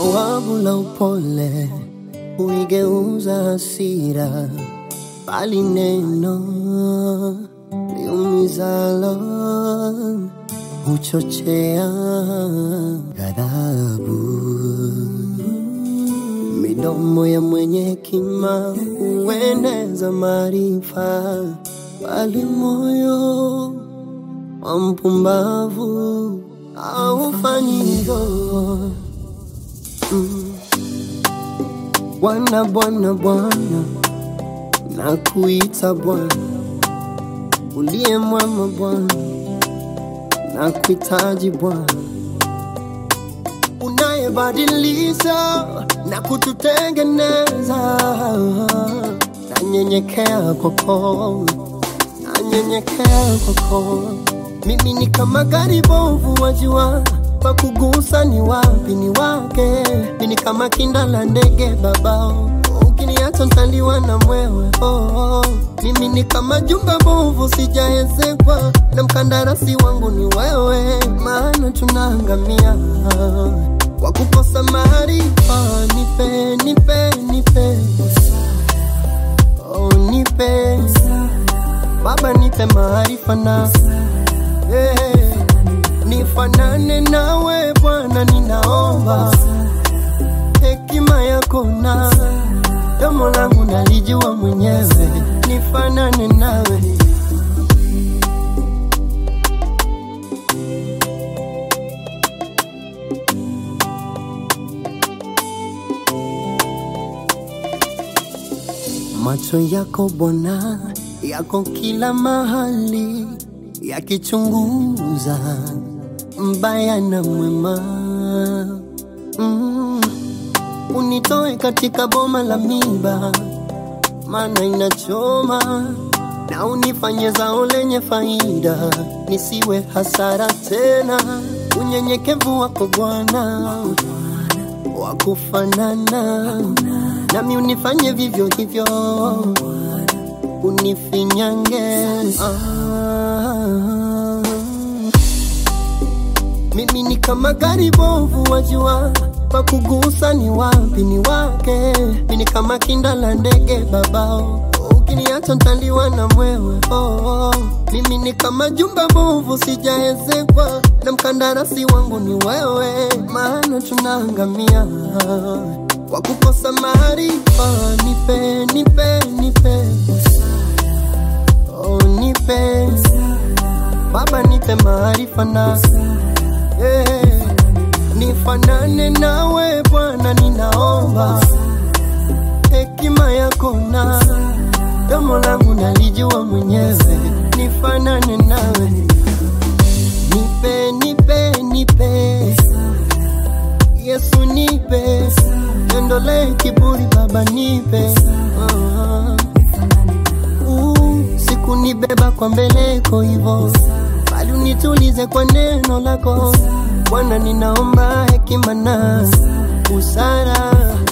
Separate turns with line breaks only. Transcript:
Jawabu la upole huigeuza hasira, bali neno liumizalo huchochea ghadhabu. Midomo ya mwenye hekima hueneza maarifa, bali moyo wa mpumbavu haufanyi hivyo. Mm. Bwana, Bwana, Bwana, nakuita Bwana, uliye mwema Bwana, nakuhitaji Bwana, unayebadilisha na kututengeneza. Nanyenyekea kwako, nanyenyekea kwako. Mimi ni kama gari bovu, wajua pa kugusa ni wapi ni wake. Mimi ni kama kinda la ndege babao, ukiniacha ntaliwa na mwewe. Oh, oh. Mimi ni kama jumba bovu, sijaezekwa na mkandarasi wangu ni wewe, maana tunaangamia kwa kukosa maarifa. Nipe, nipe, nipe, oh, nipe Baba, nipe maarifa na eh, nifanane nawe Bwana, ninaomba hekima yako na domo langu nalijua mwenyewe, nifanane nawe Macho yako Bwana yako kila mahali, yakichunguza mbaya na mwema. Mm. Unitoe katika boma la miba, maana inachoma, na unifanye zao lenye faida, nisiwe hasara tena. Unyenyekevu wako Bwana wakufanana nami, unifanye vivyo hivyo unifinyange ah. Mimi ni kama gari bovu, wajua pa kugusa ni wapi ni wake. Mimi ni kama kinda la ndege babao, ukiniacha ntaliwa na mwewe. Oh, oh. Mimi ni kama jumba bovu, sijaezekwa na mkandarasi wangu ni wewe, maana tunaangamia kwa kukosa maarifa. Nipe, nipe, nipe Oh, nipe Baba, nipe maarifa na eh, nifanane nawe Bwana, ninaomba hekima yako na domo langu nalijua mwenyewe, nifanane nawe, nipe nipe nipe Yesu, nipe niondole kiburi Baba, nipe uh, uh, sikunibeba kwa mbeleko hivo, bali unitulize kwa neno lako Bwana, ninaomba hekima na busara